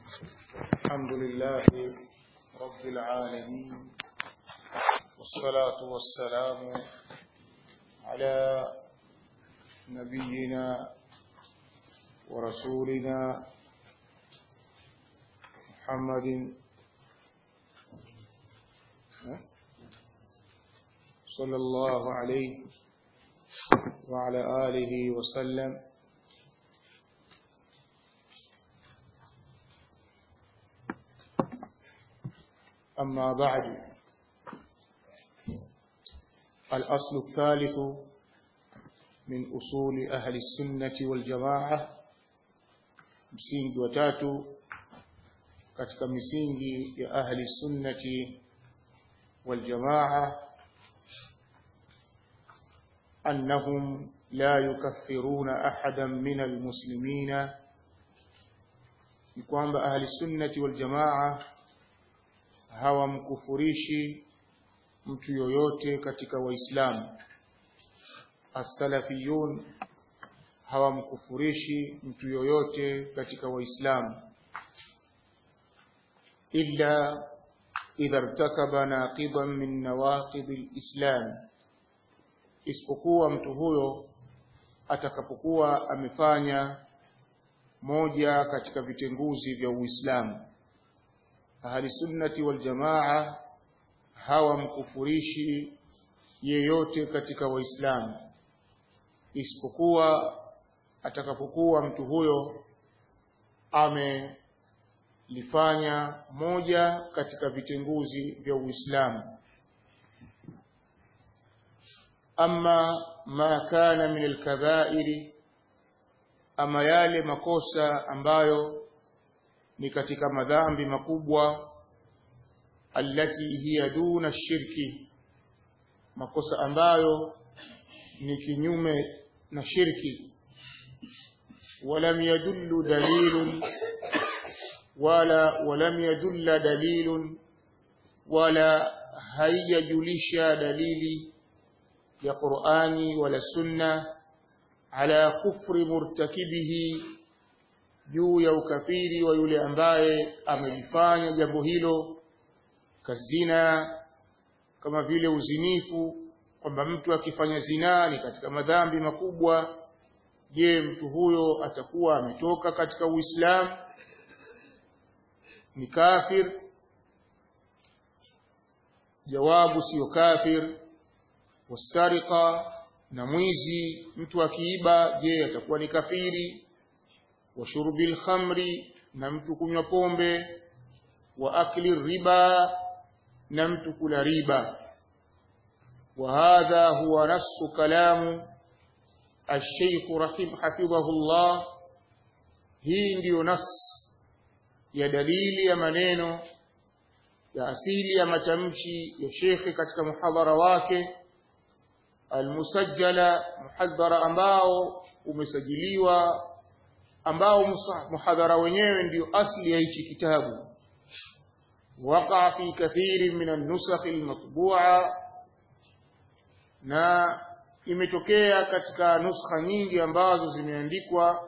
الحمد لله رب العالمين والصلاة والسلام على نبينا ورسولنا محمد صلى الله عليه وعلى آله وسلم أما بعد الأصل الثالث من أصول أهل السنة والجماعة msingi wa tatu katika misingi ya ahli sunnati wal jamaa annahum la yukaffiruna ahadan min almuslimina ni kwamba ahli sunnati wal jamaa hawamkufurishi mtu yoyote katika waislamu as-salafiyun hawamkufurishi mtu yoyote katika waislamu illa idha irtakaba naqidan min nawaqid al-islam isipokuwa mtu huyo atakapokuwa amefanya moja katika vitenguzi vya Uislamu ahli sunnati wal jamaa hawamkufurishi yeyote katika waislamu isipokuwa atakapokuwa mtu huyo amelifanya moja katika vitenguzi vya Uislamu ama ma kana min alkabairi ama yale makosa ambayo ni katika madhambi makubwa allati hiya duna shirki makosa ambayo ni kinyume na shirki ولم يدل دليل ولا ولم يدل دليل ولا هيجلش دليل يا قرآني ولا سنة على كفر مرتكبه juu ya ukafiri wa yule ambaye amelifanya jambo hilo kazina kama vile uzinifu kwamba mtu akifanya zinaa ni katika madhambi makubwa je mtu huyo atakuwa ametoka katika uislamu ni kafir jawabu sio kafir wasariqa na mwizi mtu akiiba je atakuwa ni kafiri wa shurbil khamri na mtu kunywa pombe wa akli riba na mtu kula riba wa hadha huwa nasu kalamu الشيخ رحم حفظه الله hii ndiyo nas ya dalili ya maneno ya asili ya matamshi ya shekhi katika muhadhara wake almusajjala muhadhara ambao umesajiliwa ambao muhadhara wenyewe ndiyo asli ya hichi kitabu waqa fi kathiri min an-nusakh al-matbu'a na imetokea katika nuskha nyingi ambazo zimeandikwa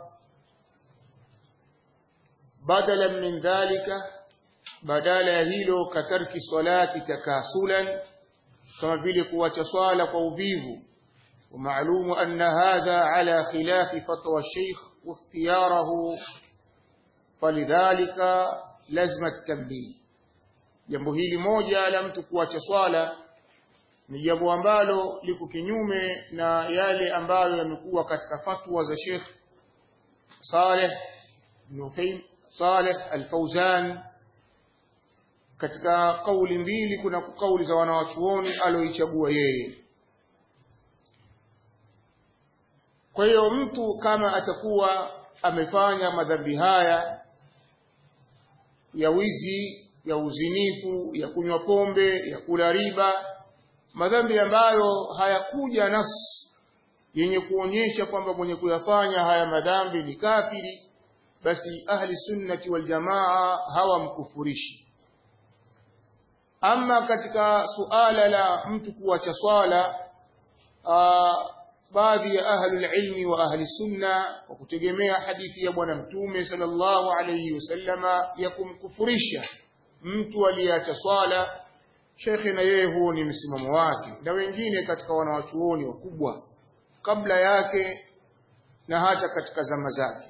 badala min dhalika badala ya hilo katarki salati takasulan kama vile kuacha swala kwa uvivu ومعلوم أن هذا على خلاف فتوى الشيخ واختياره فلذلك لازم التنبيه jambo hili moja la mtu kuacha swala ni jambo ambalo liko kinyume na yale ambayo yamekuwa katika fatwa za Sheikh Saleh Nuthaym Saleh Al-Fauzan katika kauli mbili kuna kauli za wanawachuoni aloichagua yeye kwa hiyo mtu kama atakuwa amefanya madhambi haya ya wizi ya uzinifu ya kunywa pombe ya kula riba madhambi ambayo hayakuja nas yenye kuonyesha kwamba mwenye kuyafanya haya madhambi ni kafiri basi ahli sunnati wal jamaa hawamkufurishi ama katika suala la mtu kuacha swala baadhi ya ahlul ilmi wa ahli sunna kwa kutegemea hadithi ya bwana mtume sallallahu alayhi wasallama ya kumkufurisha mtu aliyeacha swala shekhe na yeye huo ni msimamo wake na wengine katika wanawachuoni wakubwa kabla yake na hata katika zama zake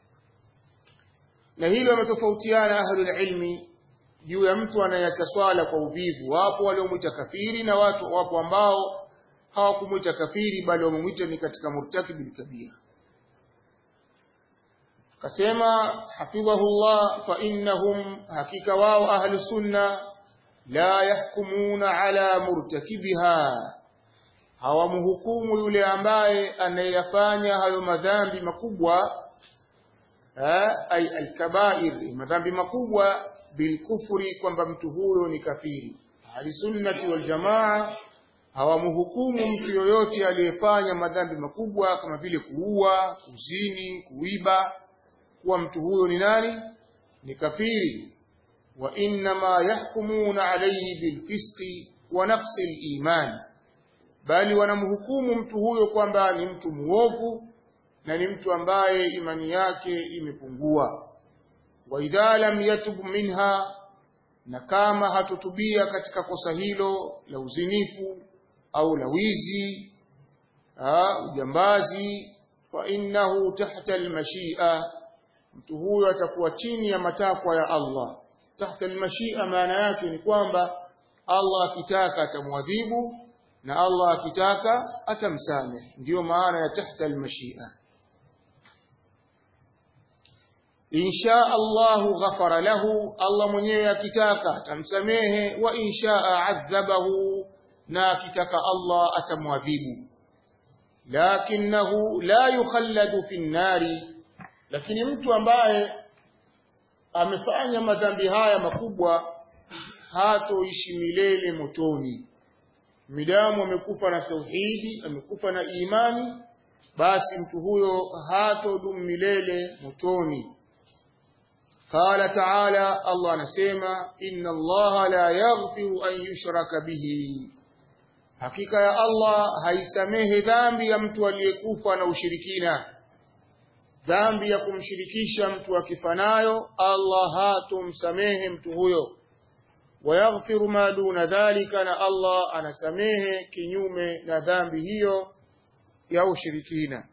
na hilo wametofautiana ahlul ilmi juu ya mtu anayeacha swala kwa uvivu wapo waliomwita kafiri na watu wapo ambao hawakumwita kafiri bali wamemwita ni katika murtakibil kabira kasema hafidhahullah fa innahum hakika wao ahlu sunna la yahkumuna ala murtakibiha hawamhukumu yule ambaye anayeyafanya hayo madhambi makubwa ay alkabair madhambi makubwa bilkufri kwamba mtu huyo ni kafiri ahli sunnati wal jamaa hawamhukumu mtu yoyote aliyefanya madhambi makubwa kama vile kuua, kuzini, kuiba kuwa mtu huyo ni nani? Ni kafiri. Wa innama yahkumuna alayhi bilfisqi wa naqsi al-iman, bali wanamhukumu mtu huyo kwamba ni mtu muovu na ni mtu ambaye imani yake imepungua. Wa idha lam yatub minha, na kama hatutubia katika kosa hilo la uzinifu au la wizi ujambazi fa innahu tahta almashia mtu huyo atakuwa chini ya matakwa ya Allah tahta almashia maana yake ni kwamba Allah akitaka atamwadhibu na Allah akitaka atamsamehe ndiyo maana ya tahta almashia insha Allahu ghafara lahu Allah mwenyewe akitaka atamsamehe wa insha adhabahu na akitaka Allah atamwadhibu lakinahu la yukhalladu fi nnari lakini mtu ambaye amefanya madhambi haya makubwa hatoishi milele motoni midamu amekufa na tauhidi amekufa na imani basi mtu huyo hatodumu milele motoni qala taala Allah anasema inna Allah la yaghfiru an yushraka bihi Hakika ya Allah haisamehe dhambi ya mtu aliyekufa na ushirikina. Dhambi ya kumshirikisha mtu akifanayo, Allah hatomsamehe mtu huyo. Wayaghfiru ma duna dhalika, na Allah anasamehe kinyume na dhambi hiyo ya ushirikina.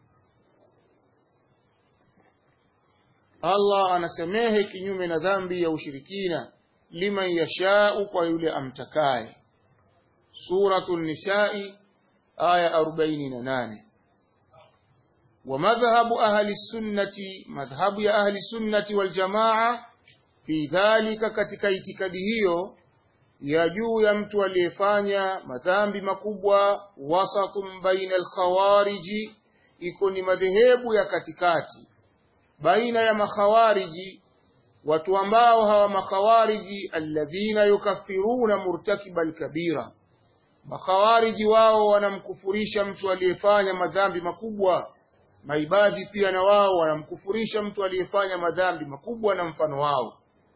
Allah anasamehe kinyume na dhambi ya ushirikina liman yashau, kwa yule amtakaye. Suratu Nisai aya 48. Wa madhhabu ahli sunnati, madhhabu ya ahli sunnati wal jamaa fi dhalika, katika itikadi hiyo ya juu ya mtu aliyefanya madhambi makubwa, wasatun baina alkhawariji, iko ni madhehebu ya katikati baina ya makhawariji, watu ambao hawa makhawariji, alladhina yukaffiruna murtakiba alkabira Makhawariji wao wanamkufurisha mtu aliyefanya madhambi makubwa. Maibadhi pia na wao wanamkufurisha mtu aliyefanya madhambi makubwa na mfano wao.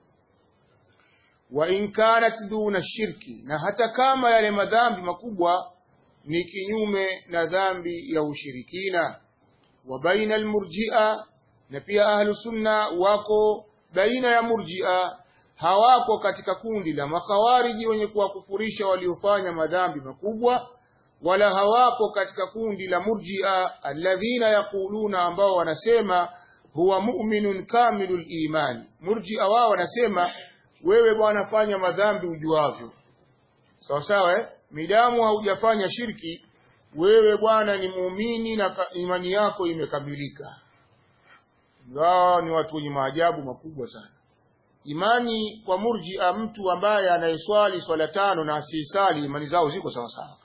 Wa in kanat duna shirki, na hata kama yale madhambi makubwa ni kinyume na dhambi ya ushirikina. Wa baina almurji'a, na pia ahlu sunna wako baina ya murji'a hawako katika kundi la makhawariji wenye kuwakufurisha waliofanya madhambi makubwa, wala hawako katika kundi la murjia alladhina yaquluna, ambao wanasema huwa mu'minun kamilul imani. Murjia wao wanasema wewe bwana, fanya madhambi ujuavyo, sawa sawa, eh? Midamu haujafanya shirki, wewe bwana ni muumini na imani yako imekamilika. Wao ni watu wenye maajabu makubwa sana. Imani kwa murjia, mtu ambaye anayeswali swala tano na asiyesali imani zao ziko sawa sawa.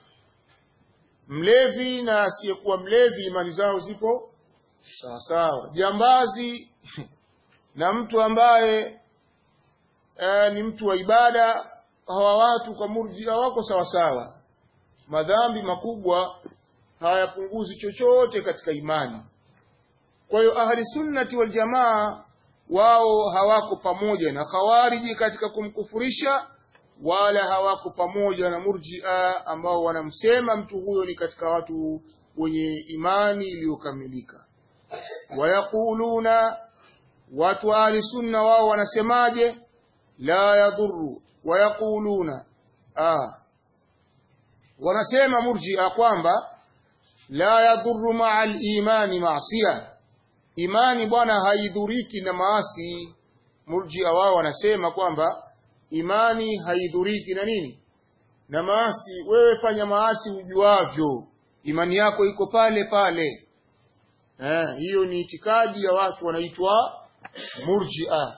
Mlevi na asiyekuwa mlevi imani zao zipo sawa sawa. Jambazi na mtu ambaye e, ni mtu wa ibada, hawa watu kwa murjia wako sawa sawa. Madhambi makubwa hayapunguzi chochote katika imani. Kwa hiyo ahli sunnati wal jamaa wao hawako pamoja na khawariji katika kumkufurisha, wala hawako pamoja na murjia ambao wanamsema mtu huyo ni katika watu wenye imani iliyokamilika wayaquluna watu wa ahli sunna wao wanasemaje la yadhuru wayaquluna ah wanasema murji'a kwamba la yadhuru ma'a al-imani ma'siyah imani bwana haidhuriki na maasi murji'a wao wanasema kwamba imani haidhuriki na nini na maasi wewe fanya maasi ujuavyo imani yako iko pale pale eh hiyo ni itikadi ya watu wanaitwa murji'a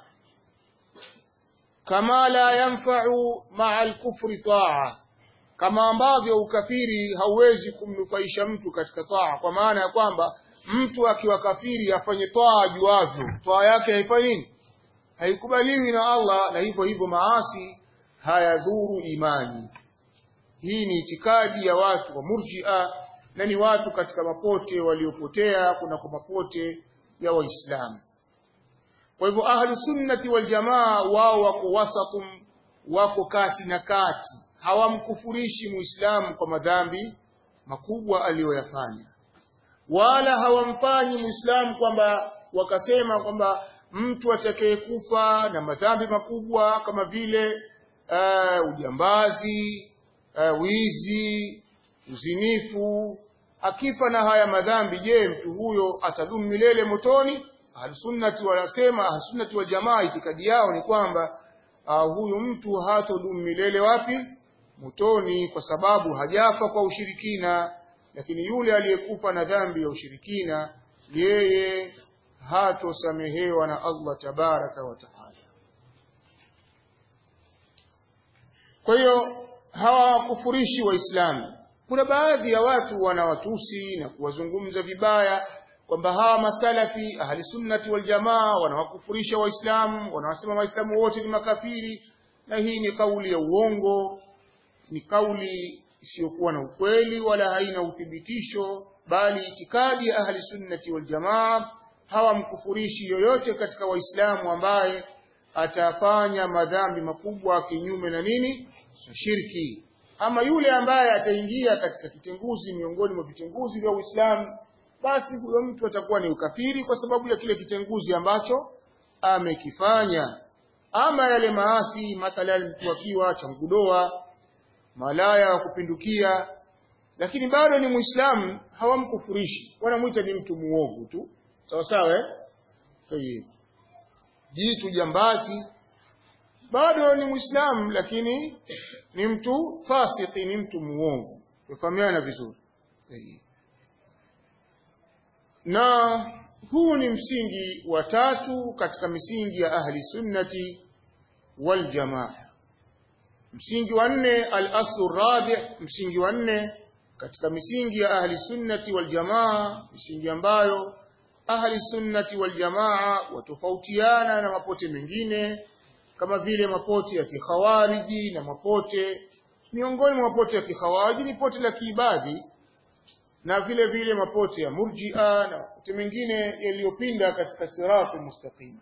kama la yanfa'u ma'a al-kufri ta'a kama ambavyo ukafiri hauwezi kumnufaisha mtu katika taa kwa maana ya kwamba mtu akiwa kafiri afanye taa ajuavyo taa yake haifanyi nini haikubaliwi na Allah na hivyo hivyo maasi hayadhuru imani hii ni itikadi ya watu wa murji'a na ni watu katika mapote waliopotea kuna kwa mapote ya waislamu kwa hivyo ahlu sunnati wal jamaa wao wako wasatum wako kati na kati hawamkufurishi muislamu kwa madhambi makubwa aliyoyafanya wala hawamfanyi muislamu kwamba wakasema kwamba mtu atakayekufa na madhambi makubwa kama vile uh, ujambazi uh, wizi uzinifu akifa na haya madhambi je mtu huyo atadumu milele motoni ahlusunnati wanasema ahlusunnati wa jamaa itikadi yao ni kwamba uh, huyu mtu hatodumu milele wapi motoni kwa sababu hajafa kwa ushirikina lakini yule aliyekufa na dhambi ya ushirikina yeye hatosamehewa na Allah tabaraka wa taala kwa hiyo hawakufurishi waislamu kuna baadhi ya watu wanawatusi na kuwazungumza vibaya kwamba hawa masalafi ahli sunnati wal jamaa wanawakufurisha waislamu wanawasema waislamu wote ni makafiri na hii ni kauli ya uongo ni kauli isiyokuwa na ukweli wala haina uthibitisho bali itikadi ya ahli sunnati wal jamaa hawamkufurishi yoyote katika waislamu ambaye atafanya madhambi makubwa kinyume na nini na shirki ama yule ambaye ataingia katika kitenguzi miongoni mwa vitenguzi vya Uislamu basi huyo mtu atakuwa ni ukafiri kwa sababu ya kile kitenguzi ambacho amekifanya ama yale maasi mathalan mtu akiwa changudoa malaya wa kupindukia lakini bado ni muislamu hawamkufurishi wanamuita ni mtu muovu tu sawa sawa eh sahihi jitu jambazi bado ni muislamu lakini ni mtu fasiki ni mtu muovu tufahamiana vizuri sahihi na huu ni msingi wa tatu katika misingi ya ahli sunnati wal jamaa msingi wa nne al-aslu rabi msingi wa nne katika misingi ya ahli sunnati wal jamaa misingi ambayo ahli sunnati wal jamaa watofautiana na mapote mengine kama vile mapote ya kikhawariji na mapote miongoni mwa mapote ya kikhawariji ni pote la kiibadhi na vile vile mapote ya murji'a na mapote mengine yaliyopinda katika siratu mustaqima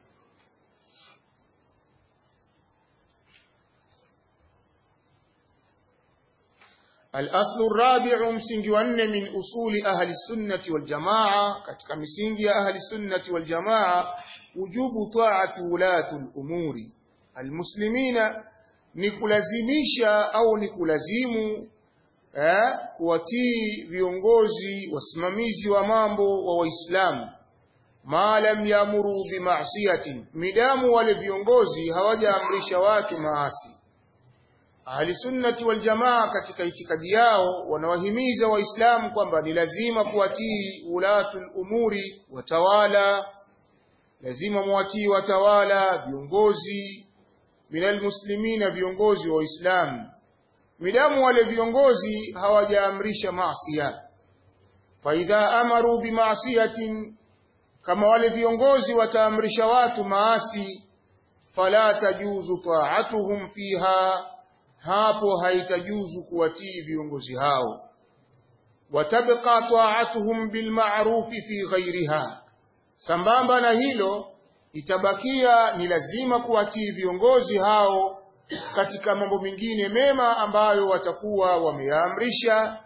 الأصل الرابع مسنج ون من أصول أهل السنة والجماعة كتك مسنج أهل السنة والجماعة وجوب طاعة ولاة الأمور المسلمين nikulazimisha au nikulazimu eh, kuwatii viongozi wasimamizi wa mambo wa waislamu ma lam yamuru bimasiyatin midamu wale viongozi hawajaamrisha watu maasi Ahli sunnati wal jamaa katika itikadi yao wanawahimiza waislamu kwamba ni lazima kuwatii ulatul umuri watawala lazima muwatii watawala viongozi minal muslimina viongozi wa waislamu midamu wale viongozi hawajaamrisha maasiya fa idha amaru bimaasiyatin kama wale viongozi wataamrisha watu maasi fala tajuzu ta'atuhum fiha hapo haitajuzu kuwatii viongozi hao watabqa ta'atuhum bilma'rufi fi ghairiha sambamba na hilo itabakia ni lazima kuwatii viongozi hao katika mambo mengine mema ambayo watakuwa wameamrisha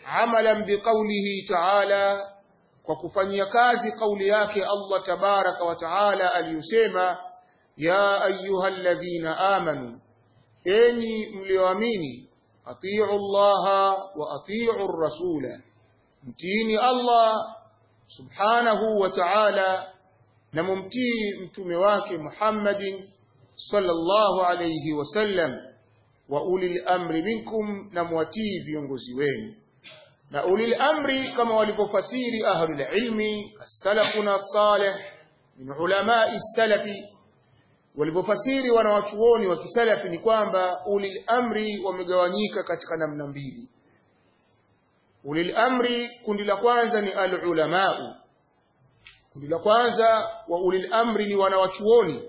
amalan biqaulihi ta'ala kwa kufanyia kazi kauli yake Allah tabaraka wa taala aliyosema ya ayyuhalladhina amanu enyi mlioamini atiu Allah wa atiu rasula mtiini Allah subhanahu wa ta'ala na mumtii mtume wake Muhammadin sallallahu alayhi wasallam wa ulil amri minkum na mwatii viongozi wenu na ulil amri kama walivyofasiri ahlul ilmi as-salafuna salih min ulamai salafi walivyofasiri wanawachuoni wa kisalafi ni kwamba ulil amri wamegawanyika katika namna mbili ulil amri kundi la kwanza ni al-ulamau kundi la kwanza wa ulil amri ni wanawachuoni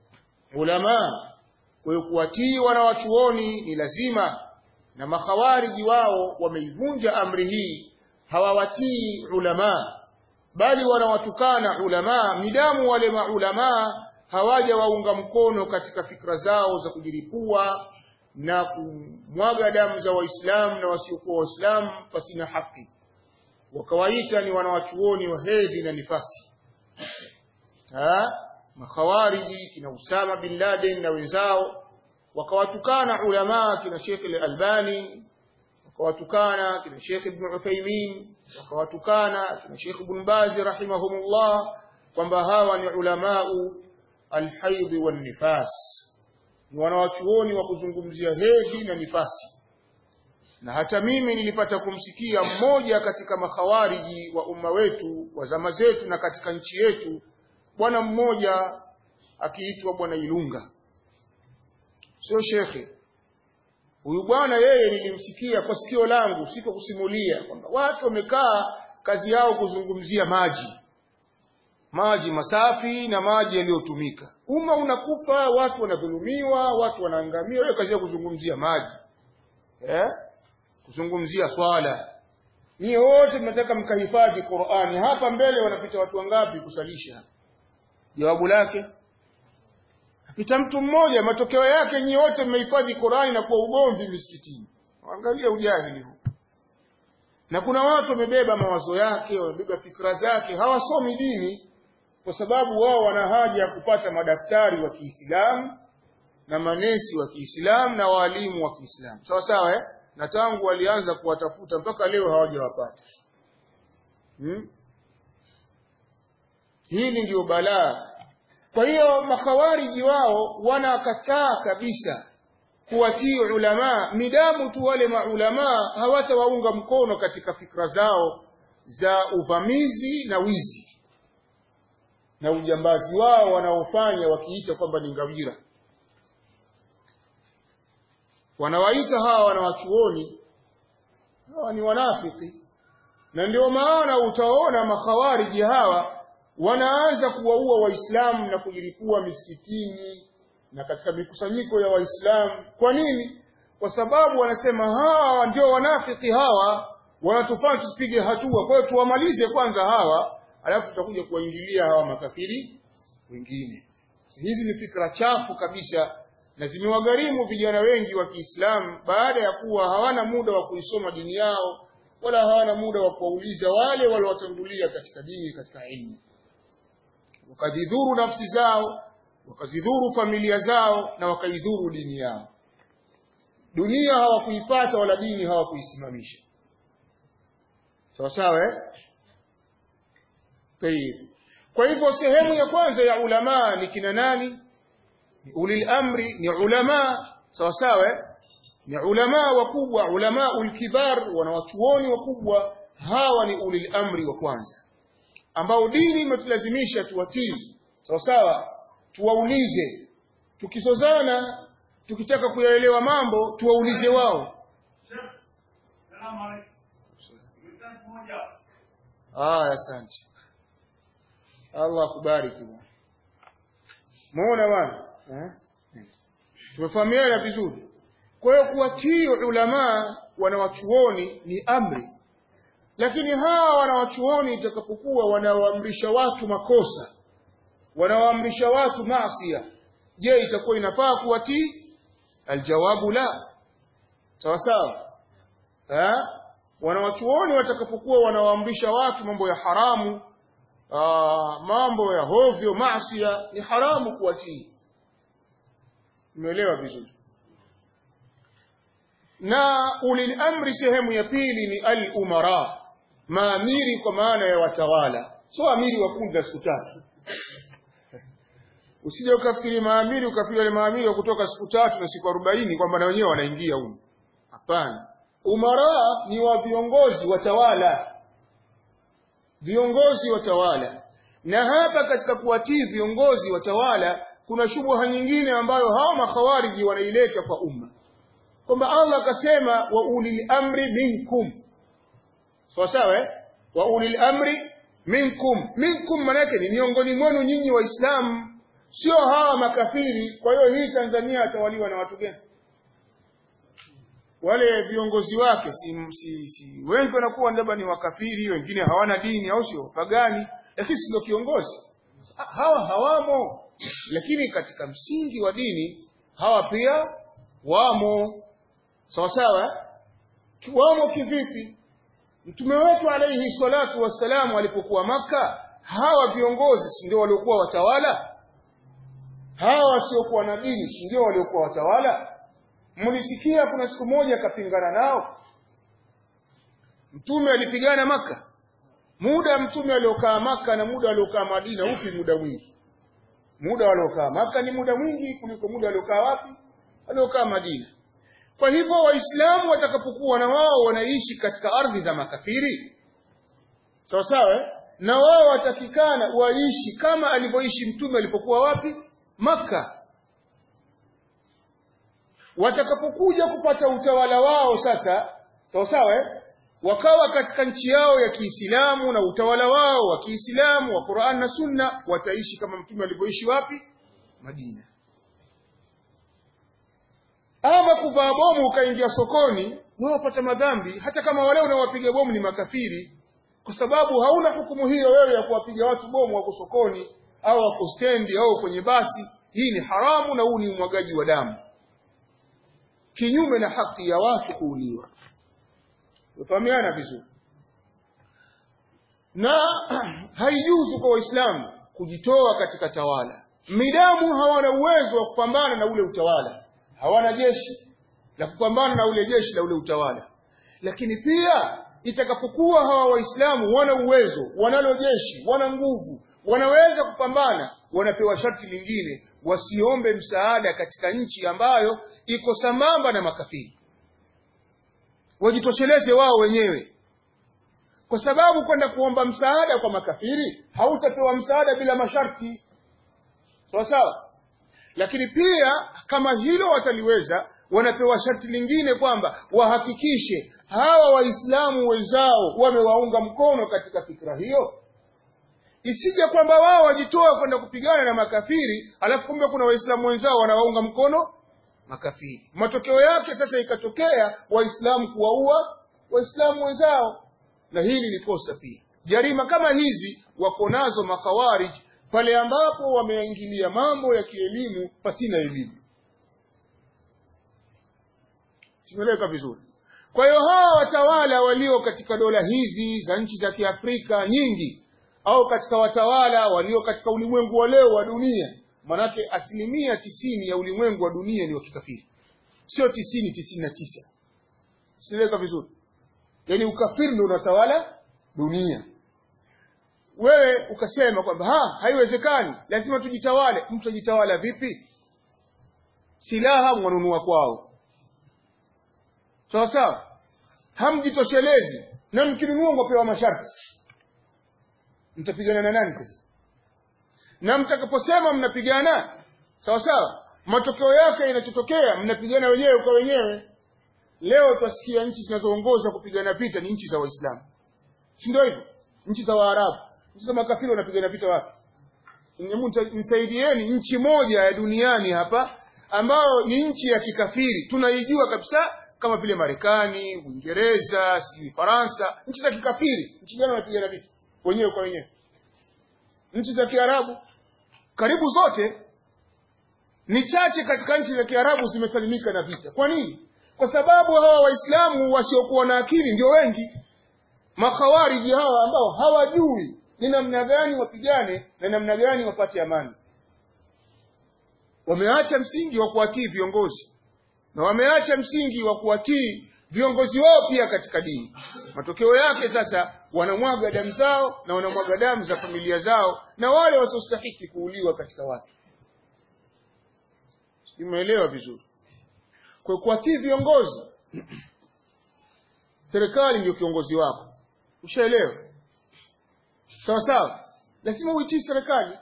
ulama kwa hiyo kuwatii wanawachuoni ni lazima na makhawariji wao wameivunja amri hii hawawatii ulama bali wanawatukana ulama midamu wale maulama hawaja waunga mkono katika fikra zao za kujiripua na kumwaga damu za waislamu na wasiokuwa waislamu pasina haki wakawaita ni wanawachuoni wa hedhi na nifasi ha? makhawariji kina Usama bin Laden na wenzao wakawatukana ulama kina Sheikh al-Albani wakawatukana kina Sheikh Ibn Uthaymeen wakawatukana kina Sheikh Ibn Baz rahimahumullah kwamba hawa ni ulamau al-haid wan nifas ni wanawachuoni wa kuzungumzia hedhi na nifasi na hata mimi nilipata kumsikia mmoja katika makhawariji wa umma wetu wa zama zetu na katika nchi yetu bwana mmoja akiitwa bwana Ilunga sio shekhe huyu bwana yeye nilimsikia kwa sikio langu siko kusimulia kwamba watu wamekaa kazi yao kuzungumzia maji maji masafi na maji yaliyotumika umma unakufa watu wanadhulumiwa watu wanaangamia wewe kazi ya kuzungumzia maji eh kuzungumzia swala Nyie wote mnataka mkahifadhi Qur'ani. Hapa mbele wanapita watu wangapi kusalisha? Jawabu lake apita mtu mmoja, matokeo yake nyie wote mmehifadhi Qur'ani na kuwa ugomvi misikitini. Angalia ujahili huu. Na kuna watu wamebeba mawazo yake, wamebeba fikra zake, hawasomi dini kwa sababu wao wana haja ya kupata madaktari wa Kiislamu na manesi wa Kiislamu na walimu wa Kiislamu. Sawa sawa eh? Na tangu walianza kuwatafuta mpaka leo hawajawapata. Hmm? Hili ndio balaa. Kwa hiyo makhawariji wao wanakataa kabisa kuwatii ulama midamu tu wale maulama hawatawaunga mkono katika fikra zao za uvamizi na wizi na ujambazi wao wanaofanya wakiita kwamba ni ngawira wanawaita hawa wanawachuoni hawa ni wanafiki na ndio maana utaona makhawariji hawa wanaanza kuwaua waislamu na kujilipua misikitini na katika mikusanyiko ya waislamu kwa nini kwa sababu wanasema hawa ndio wanafiki hawa wanatufanya tusipige hatua kwa hiyo tuwamalize kwanza hawa alafu tutakuja kuwaingilia hawa makafiri wengine hizi ni fikra chafu kabisa na zimewagharimu vijana wengi wa Kiislamu baada ya kuwa hawana muda wa kuisoma dini yao wala hawana muda wa kuwauliza wale waliowatangulia katika dini katika ilmu wakajidhuru nafsi zao wakazidhuru familia zao na wakaidhuru dini yao dunia hawakuipata wala dini hawakuisimamisha sawa sawa eh Tayib. Kwa hivyo sehemu ya kwanza ya ulama ni kina nani? Ni ulil amri, ni ulama sawa sawa eh? Ni ulama wakubwa, ulama ulkibar, wanawachuoni wakubwa, hawa ni ulil amri wa kwanza ambao dini imetulazimisha tuwatii sawa sawa, tuwaulize, tukisozana, tukitaka kuyaelewa mambo tuwaulize wao. Aya, asante. Allah akubariki bwana. Muona bwana? Eh? Tumefahamiana vizuri. Kwa hiyo kuwatii ulama wanawachuoni ni amri. Lakini hawa wanawachuoni itakapokuwa wanawaamrisha watu makosa, wanawaamrisha watu maasiya, je, itakuwa inafaa kuwatii? Aljawabu la. Sawa sawa. Eh? wanawachuoni watakapokuwa wanawaamrisha watu mambo ya haramu aa, mambo ya hovyo maasia ni haramu kuwatii umeelewa vizuri na ulil amri sehemu ya pili ni al umara maamiri kwa maana ya watawala sio amiri wa kundi la siku tatu usije ukafikiri maamiri ukafikiri wale maamiri wa kutoka siku tatu na siku arobaini kwamba na wenyewe wanaingia huko hapana umara ni wa viongozi watawala viongozi watawala na hapa katika kuwatii viongozi watawala kuna shubha nyingine ambayo hawa makhawariji wanaileta kwa umma kwamba Allah akasema wa ulil amri minkum sawa sawa eh? wa ulil amri minkum minkum manake ni miongoni mwenu nyinyi waislamu sio hawa makafiri kwa hiyo hii Tanzania atawaliwa na watu gani wale viongozi wake si, si, si wengi wanakuwa labda ni wakafiri wengine hawana dini au sio pagani lakini sio kiongozi hawa hawamo lakini katika msingi wa dini hawa pia wamo sawa sawa wamo kivipi mtume wetu alayhi salatu wassalamu alipokuwa maka hawa viongozi si ndio waliokuwa watawala hawa wasiokuwa na dini si ndio waliokuwa watawala mlisikia kuna siku moja akapingana nao mtume alipigana maka muda mtume aliokaa maka na muda aliokaa madina upi muda mwingi muda waliokaa maka ni muda mwingi kuliko muda waliokaa wapi waliokaa madina kwa hivyo waislamu watakapokuwa na wao wanaishi katika ardhi za makafiri sawa sawa na wao watakikana waishi kama alivyoishi mtume alipokuwa wapi maka watakapokuja kupata utawala wao sasa sawa sawa eh? wakawa katika nchi yao ya Kiislamu na utawala wao wa Kiislamu wa Qur'an na Sunna wataishi kama mtume alivyoishi wapi Madina ama kuvaa bomu ukaingia sokoni wewe upata madhambi hata kama wale unawapiga bomu ni makafiri kwa sababu hauna hukumu hiyo wewe ya kuwapiga watu bomu wako sokoni au wako stendi au kwenye basi hii ni haramu na huu ni umwagaji wa damu kinyume na haki ya watu kuuliwa Ufahamiana vizuri. Na haijuzu kwa Waislamu kujitoa katika tawala. Midamu hawana uwezo wa kupambana na ule utawala. Hawana jeshi la kupambana na ule jeshi la ule utawala. Lakini pia itakapokuwa hawa Waislamu wana uwezo, wanalo jeshi, wana nguvu, wanaweza kupambana, wanapewa sharti lingine, wasiombe msaada katika nchi ambayo iko sambamba na makafiri wajitosheleze wao wenyewe kwa sababu kwenda kuomba msaada kwa makafiri hautapewa msaada bila masharti sawa sawa lakini pia kama hilo wataliweza wanapewa sharti lingine kwamba wahakikishe hawa waislamu wenzao wamewaunga mkono katika fikra hiyo isije kwamba wao wajitoa kwenda kupigana na makafiri alafu kumbe kuna waislamu wenzao wanawaunga mkono makafiri. Matokeo yake sasa ikatokea waislamu kuwaua waislamu wenzao, na hili ni kosa pia. Jarima kama hizi wako nazo makhawarij pale ambapo wameingilia mambo ya kielimu pasina elimu. Tumeeleka vizuri. Kwa hiyo hawa watawala walio katika dola hizi za nchi za Kiafrika nyingi au katika watawala walio katika ulimwengu wa leo wa dunia manake asilimia tisini ya ulimwengu wa dunia ni wa kikafiri sio tisini tisini na tisa sinaeleka vizuri yaani ukafiri ndio unatawala dunia wewe ukasema kwamba ha haiwezekani lazima tujitawale mtu ajitawala vipi silaha mwanunua kwao sawa sawa hamjitoshelezi na mkinunua mwapewa masharti mtapigana na nani sasa na mtakaposema mnapigana sawa sawa matokeo yake inachotokea mnapigana wenyewe kwa wenyewe leo twasikia nchi zinazoongoza kupigana vita ni nchi za waislamu si ndio hivyo nchi za waarabu nchi za makafiri wanapigana vita wapi nisaidieni nchi moja ya duniani hapa ambayo ni nchi ya kikafiri tunaijua kabisa kama vile marekani uingereza sijui faransa nchi za kikafiri nchi gani wanapigana vita wenyewe kwa wenyewe nchi za kiarabu karibu zote ni chache katika nchi za kiarabu zimesalimika na vita kwa nini kwa sababu hawa waislamu wasiokuwa na akili ndio wengi makhawariji hawa ambao hawajui ni namna gani wapigane na namna gani wapate amani wameacha msingi wa kuwatii viongozi na wameacha msingi wa kuwatii viongozi wao pia katika dini matokeo yake sasa wanamwaga damu zao na wanamwaga damu za familia zao na wale wasiostahiki kuuliwa katika watu imeelewa vizuri kwa kuwatii viongozi serikali ndio kiongozi wako ushaelewa sawa sawa lazima uitii serikali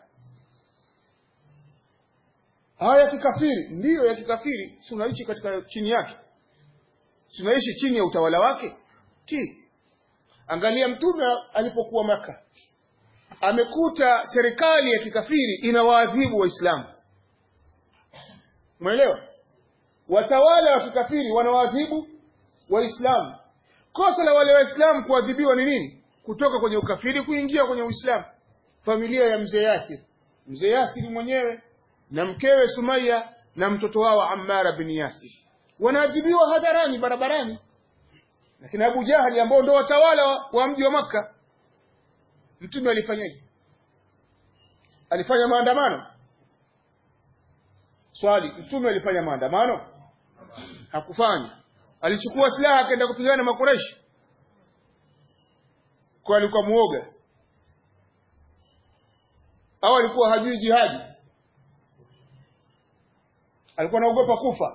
haya ya kikafiri ndiyo ya kikafiri si unaishi katika chini yake si unaishi chini ya utawala wake ti angalia mtume alipokuwa maka amekuta serikali ya kikafiri inawaadhibu waislamu umeelewa watawala wa kikafiri wanawaadhibu waislamu kosa la wale waislamu kuadhibiwa ni nini kutoka kwenye ukafiri kuingia kwenye uislamu familia ya mzee Yasir mzee Yasir mwenyewe na mkewe Sumaya na mtoto wao Ammara bin Yasir wanaadhibiwa hadharani barabarani lakini Abu Jahali ambao ndo watawala wa, wa mji wa Makka mtume alifanyaje alifanya maandamano swali mtume alifanya maandamano hakufanya alichukua silaha akaenda kupigana na makureshi kwa alikuwa muoga au alikuwa hajui jihadi alikuwa anaogopa kufa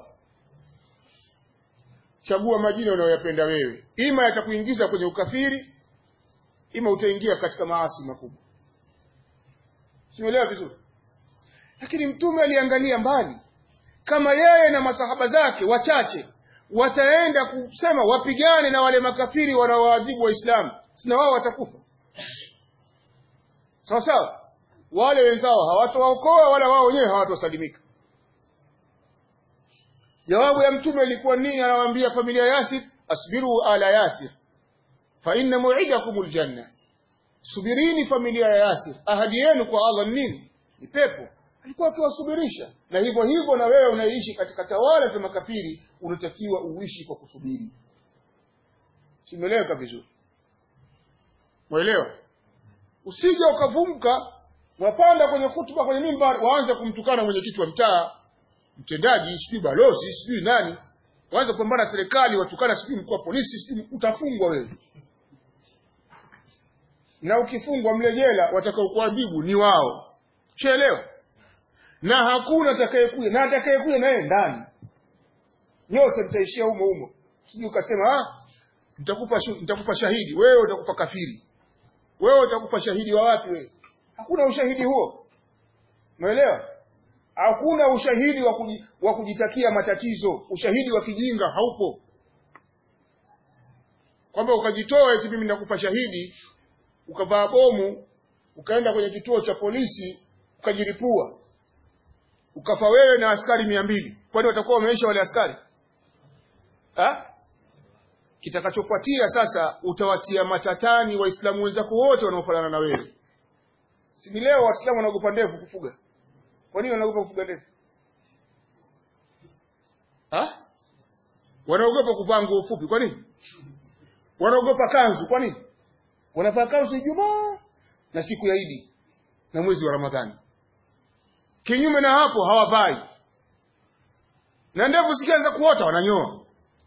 chagua majina unayoyapenda wewe ima yatakuingiza kwenye ukafiri ima utaingia katika maasi makubwa simeelewa vizuri lakini mtume aliangalia mbali kama yeye na masahaba zake wachache wataenda kusema wapigane na wale makafiri wanaoadhibu waislamu sina wao watakufa sawa sawa wale wenzao hawatowaokoa wala wao wenyewe hawatosalimika jawabu ya mtume ilikuwa nini anawaambia familia yasir asbiru ala yasir fa inna mu'idakum aljanna subirini familia ya yasir ahadi yenu kwa Allah nini ni pepo alikuwa akiwasubirisha na hivyo hivyo na wewe unaishi katika tawala za makafiri unatakiwa uishi kwa kusubiri simeleweka vizuri mwelewa usije ukavumka wapanda kwenye kutuba kwenye mimbar waanze kumtukana mwenyekiti wa mtaa mtendaji sijui balozi sijui nani waanze kupambana na serikali watukana sijui mkuu wa polisi sijui utafungwa wewe na ukifungwa mle jela watakaokuadhibu ni wao shaelewa na hakuna atakayekuja na atakayekuja naye ndani nyote mtaishia humo humo sijui ukasema ah nitakupa nitakupa shahidi wewe utakupa kafiri wewe utakupa shahidi wa wapi wewe hakuna ushahidi huo umeelewa hakuna ushahidi wa, kuji, wa kujitakia matatizo ushahidi wa kijinga haupo kwamba ukajitoa eti mimi nakupa shahidi ukavaa bomu ukaenda kwenye kituo cha polisi ukajiripua ukafa wewe na askari mia mbili kwani watakuwa wameisha wale askari ha? kitakachofuatia sasa utawatia matatani waislamu wenzako wote wanaofanana na wewe si ni leo waislamu wanaogopa ndevu kufuga kwa nini wanaogopa kufuga ndevu ha? wanaogopa kuvaa nguo fupi kwa nini wanaogopa kanzu kwa nini wanavaa kanzu ijumaa na siku ya idi na mwezi wa ramadhani kinyume na hapo hawavai na ndevu zikianza kuota wananyoa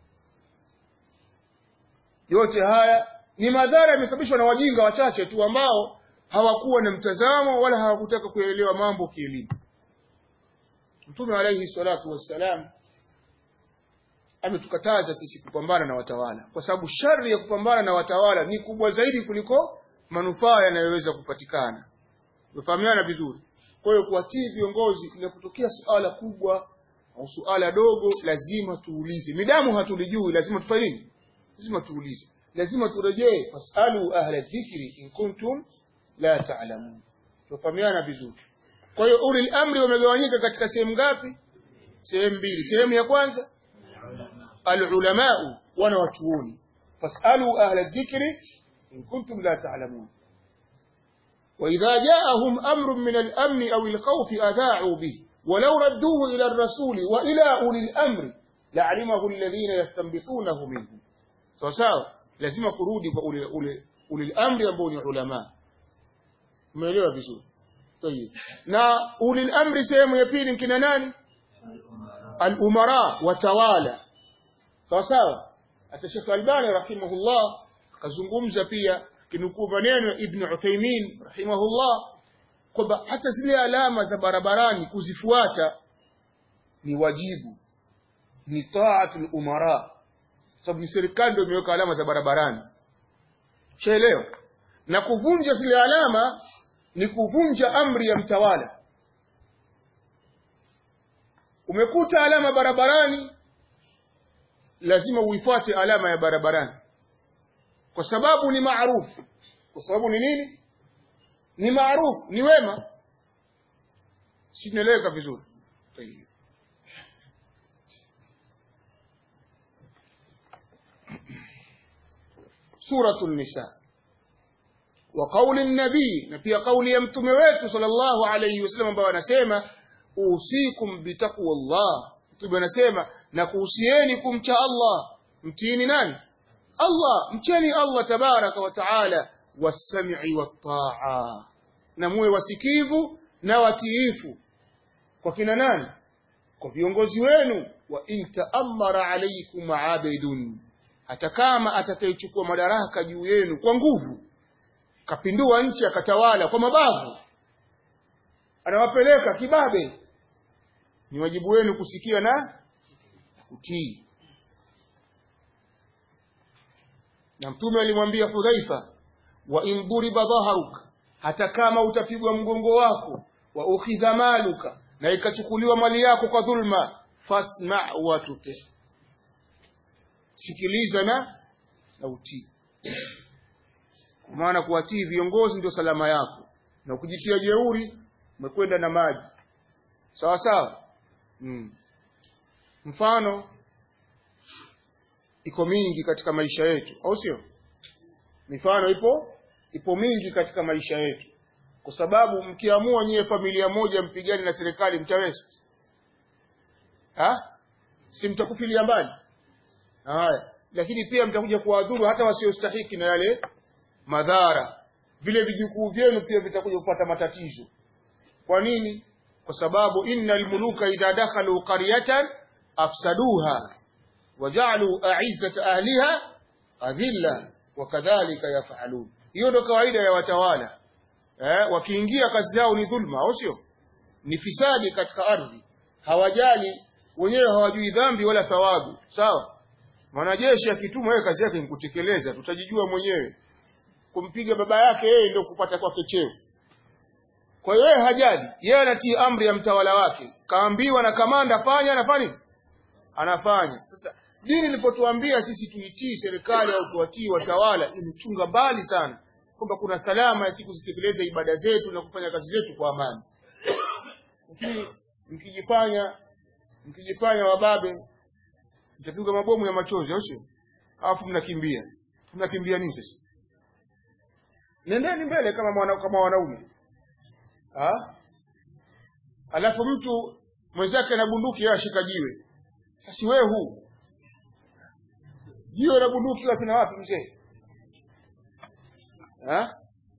yote haya ni madhara yamesababishwa na wajinga wachache tu ambao hawakuwa na mtazamo wala hawakutaka kuelewa mambo kielimu mtume alaihi salatu wassalam ametukataza sisi kupambana na watawala kwa sababu shari ya kupambana na watawala ni kubwa zaidi kuliko manufaa yanayoweza kupatikana umefahamiana vizuri kwa hiyo kuwatii viongozi inapotokea suala kubwa au suala dogo lazima tuulize midamu hatulijui lazima tufanye nini lazima tuulize lazima turejee fasalu ahla dhikri in kuntum la ta'lamun tufahamiana vizuri kwa hiyo ulil amri wamegawanyika katika sehemu ngapi sehemu mbili sehemu ya kwanza alulamau wana watuoni fasalu ahla dhikri in kuntum la ta'lamun وإذا جاءهم أمر من الأمن أو الخوف أذاعوا به ولو ردوه إلى الرسول وإلى أولي الأمر la'alimahu alladhina yastanbitunahu minhum sawa sawa lazima kurudi kwa ule ule ule amri ambao ni ulama umeelewa vizuri tayeb na ulil amri sehemu ya pili kina nani al-umara watawala sawa sawa hata Sheikh Albani rahimahullah kazungumza pia kinukuu maneno Ibn Uthaymeen rahimahullah kwamba hata zile alama za barabarani kuzifuata ni wajibu ni taatul umara sababu serikali ndio imeweka alama za barabarani chaelewa na kuvunja zile alama ni kuvunja amri ya mtawala umekuta alama barabarani lazima uifuate alama ya barabarani kwa sababu ni maarufu kwa sababu ni nini ni maarufu ni wema si tunaeleweka vizuri Tayyib. سورة النساء وقول النبي نبي قول يمتم wetu صلى الله عليه وسلم ambao anasema usikum bitaqwa Allah mtume anasema na kuhusieni kumcha Allah mtiini nani Allah mcheni Allah tabaraka wa taala wasam'i wat-ta'a na muwe wasikivu na watiifu kwa kina nani kwa viongozi wenu wa in ta'ammara alaykum 'abidun hata kama atakayechukua madaraka juu yenu kwa nguvu kapindua nchi akatawala kwa mabavu anawapeleka kibabe ni wajibu wenu kusikia na kutii na mtume alimwambia Hudhaifa wa in duriba dhaharuk hata kama utapigwa mgongo wako wa ukhidha maluka na ikachukuliwa mali yako kwa dhulma fasma wa tuti sikiliza na na utii kwa maana kuwatii viongozi ndio salama yako na ukijitia jeuri umekwenda na maji sawa sawa mm. mfano iko mingi katika maisha yetu au sio mifano ipo ipo mingi katika maisha yetu kwa sababu mkiamua nyie familia moja mpigane na serikali mtaweza ha si mtakufilia mbali haya lakini pia mtakuja kuwadhuru hata wasiostahiki na yale madhara vile vijukuu vyenu pia vitakuja kupata matatizo kwa nini kwa sababu innal muluka idha dakhalu qaryatan afsaduha waja'alu a'izzata ahliha adhilla wakadhalika yaf'alun hiyo ndo kawaida ya watawala eh wakiingia kazi yao ni dhulma au sio ni fisadi katika ardhi hawajali wenyewe hawajui dhambi wala thawabu sawa mwanajeshi akitumwa yeye kazi yake ni kutekeleza tutajijua mwenyewe kumpiga baba yake yeye ndio kupata kwake cheo kwa hiyo yeye hajali yeye anatii amri ya mtawala wake kaambiwa na kamanda fanya anafanya anafanya sasa dini ilipotuambia sisi tuitii serikali au tuwatii watawala imechunga mbali sana kwamba kuna salama ya siku zitekeleze ibada zetu na kufanya kazi zetu kwa amani lakini mkijifanya mkijifanya wababe mtapigwa mabomu ya machozi au sio alafu mnakimbia mnakimbia nini sasa nendeni mbele kama mwana, kama wanaume ha? alafu mtu mwenzake na bunduki yeye ashika jiwe sasa wewe huu jiwe la bunduki wapi na wapi mzee ha?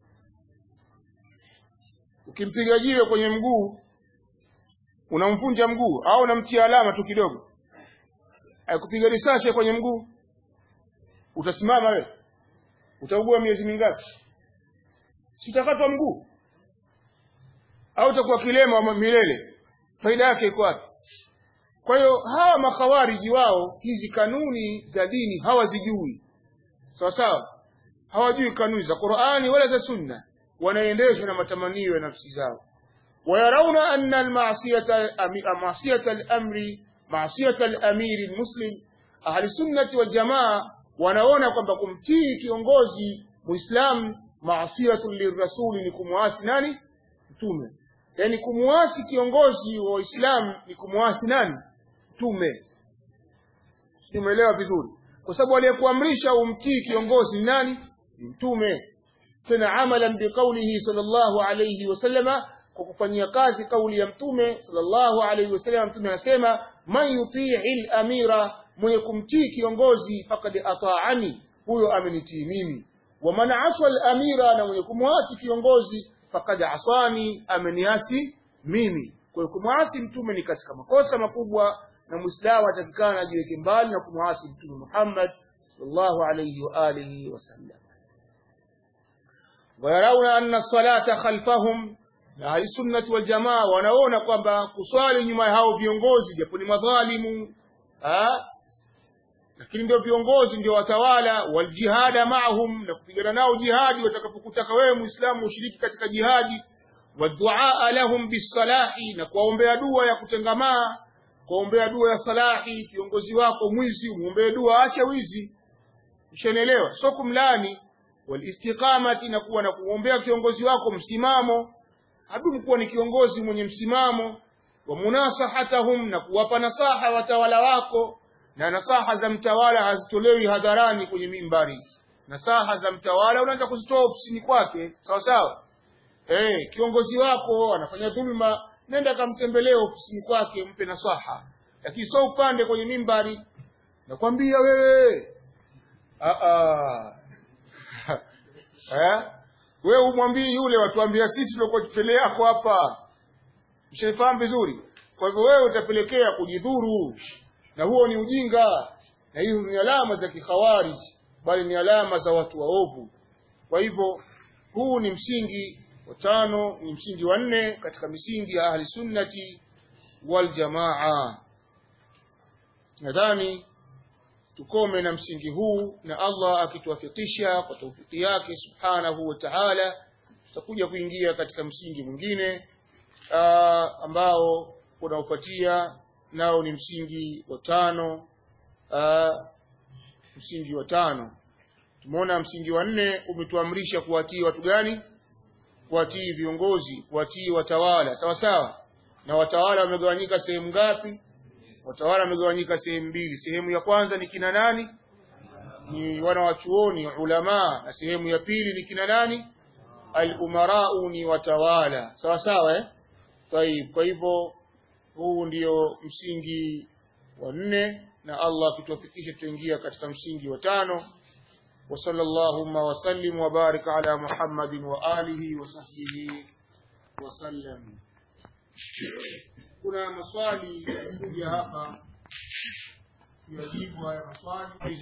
ukimpiga jiwe kwenye mguu unamvunja mguu au unamtia alama tu kidogo akupiga risasi kwenye mguu utasimama wewe utaugua miezi mingapi sitakatwa mguu au utakuwa kilema wa milele faida yake iko wapi kwa hiyo hawa makawariji wao hizi kanuni za dini hawazijui sawa sawa hawajui kanuni za Qur'ani wala za Sunna wanaendeshwa na matamanio ya nafsi zao wayarauna anna al-ma'siyata ma'siyata al-amri ma'siyata al-amiri al-muslim ahli sunnati wal jamaa wanaona kwamba kumtii kiongozi muislamu maasiyatu lirrasuli ni kumwasi nani mtume yani kumwasi kiongozi wa Uislamu ni kumwasi nani mtume umeelewa vizuri kwa sababu aliyekuamrisha umtii kiongozi ni nani ni mtume tena amalan biqaulihi sallallahu alayhi wasallama kwa kufanyia kazi kauli ya mtume sallallahu alayhi wasallam mtume anasema man yutii al-amira mwenye kumtii kiongozi faqad ata'ani huyo amenitii mimi wa man asa al-amira na mwenye kumwasi kiongozi faqad asani ameniasi mimi kwa hiyo kumwasi mtume ni katika makosa makubwa na muislamu atakikana ajiweke mbali na kumwasi mtume Muhammad sallallahu alayhi wa alihi wasallam wayarawna anna as-salata khalfahum na ahli sunnati wal jamaa wanaona kwamba kuswali nyuma ya hao viongozi japo ni madhalimu ah lakini ndio viongozi ndio watawala wal jihada maahum na kupigana nao jihadi watakapokutaka wewe muislamu ushiriki katika jihadi wadua lahum bisalahi na kuwaombea dua ya kutengamaa kuombea dua ya salahi kiongozi wako mwizi umuombee dua acha wizi ushanielewa sio kumlani walistiqamati na kuwa na kuombea kiongozi wako msimamo adumu kuwa ni kiongozi mwenye msimamo wa munasahatahum na kuwapa nasaha watawala wako na nasaha za mtawala hazitolewi hadharani kwenye mimbari nasaha za mtawala unaanza kuzitoa ofisini kwake sawa sawa eh kiongozi wako anafanya dhulma nenda kamtembelee ofisini kwake mpe nasaha lakini sio upande kwenye mimbari nakwambia wewe a a eh wewe umwambii yule watuambia sisi tulikuwa tupele yako hapa mshaifahamu vizuri kwa hivyo wewe utapelekea kujidhuru na huo ni ujinga na hiyo ni alama za kikhawarij bali ni alama za watu waovu kwa hivyo huu ni msingi wa tano ni msingi wa nne katika misingi ya ahli sunnati wal jamaa nadhani tukome na msingi huu na Allah akituwafikisha kwa taufiki yake subhanahu wa ta'ala tutakuja kuingia katika msingi mwingine ambao unaofuatia nao ni msingi wa tano aa, msingi wa tano tumeona msingi wa nne umetuamrisha kuwatii watu gani kuwatii viongozi kuwatii watawala sawa sawa na watawala wamegawanyika sehemu ngapi watawala wamegawanyika sehemu mbili sehemu ya kwanza ni kina nani ni wana wa chuoni ulama na sehemu ya pili ni kina nani al-umarau ni watawala sawa sawa eh Taib. kwa hivyo huu ndio msingi wa nne na Allah akituwafikisha tutaingia katika msingi wa tano wa sallallahu wa sallim wa barik ala Muhammadin wa alihi wa sahbihi wa sallam kuna maswali kuja hapa tuyajibu haya maswali